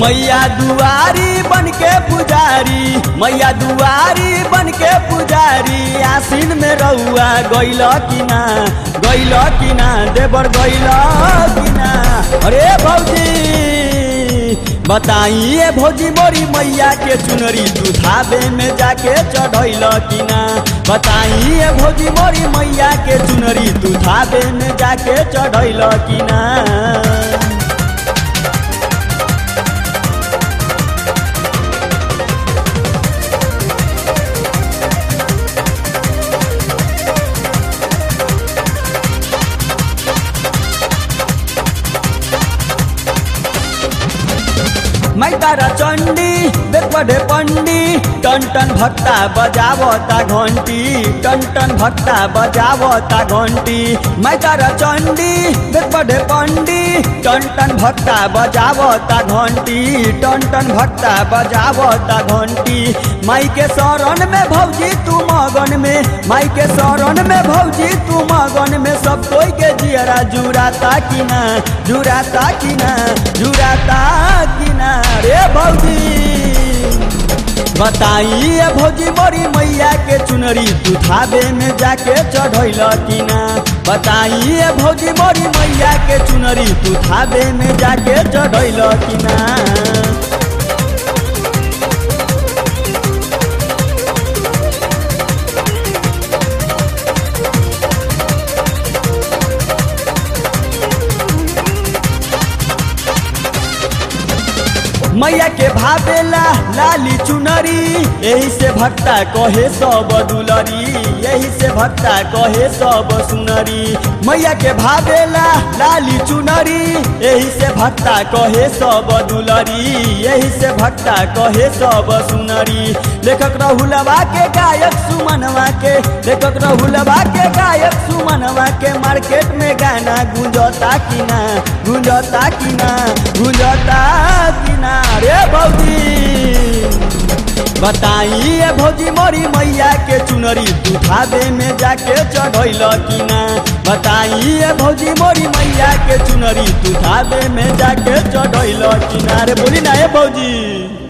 मैया दुआरी बन के पुजारी मैया दुआरी बन के पुजारी आसीन में रहुआ गैल कि ना गैल कि ना देवर गैल कि ना अरे भौजी बताइए भौजी मोरी मैया के चुनरी दुधाबे में जाके चढ़ैल कि ना बताइए भौजी मोरी मैया के चुनरी दुधाबे में जाके चढ़ैल कि ना मैतारा चण्डी बेपडे पण्डी टन टन भक्ता बजावता घन्टी टन टन भक्ता बजावता घन्टी मैतारा चण्डी बेपडे पण्डी टन टन भक्ता बजावता घन्टी टन टन भक्ता बजावता घन्टी माई के शरण में भौजी तू मगन में माई के शरण में भौजी तू मगन में सब कोई के जियरा जुराता कि ना जुराता कि ना जुराता कि ना रे भौजी बताइए भौजी मोरी मैया के चुनरी दुधाबे में जाके चढ़ैल कि ना बताइए भौजी मोरी मैया के चुनरी दुधाबे में जाके चढ़ैल कि ना मैया के भावेला लाली चुनरी यही से भक्ता कहे सब दुलरी यही से भक्ता कहे सब सुनरी मैया के भावेला लाली चुनरी यही से भक्ता कहे सब दुलरी यही से भक्ता कहे सब सुनरी लेखक रहुलवा के गायक सुमनवा के लेखक रहुलवा के गायक सुमनवा के मार्केट में गाना गुंजता कि ना गुंजता कि ना गुंजता कि ना रे भौजी बताइए भौजी मोरी मैया के चुनरी दुधाबे में जाके चढ़ैल कि ना बताइए भौजी मोरी मैया के चुनरी दुधाबे में जाके चढ़ैल कि ना रे बोली ना हे भौजी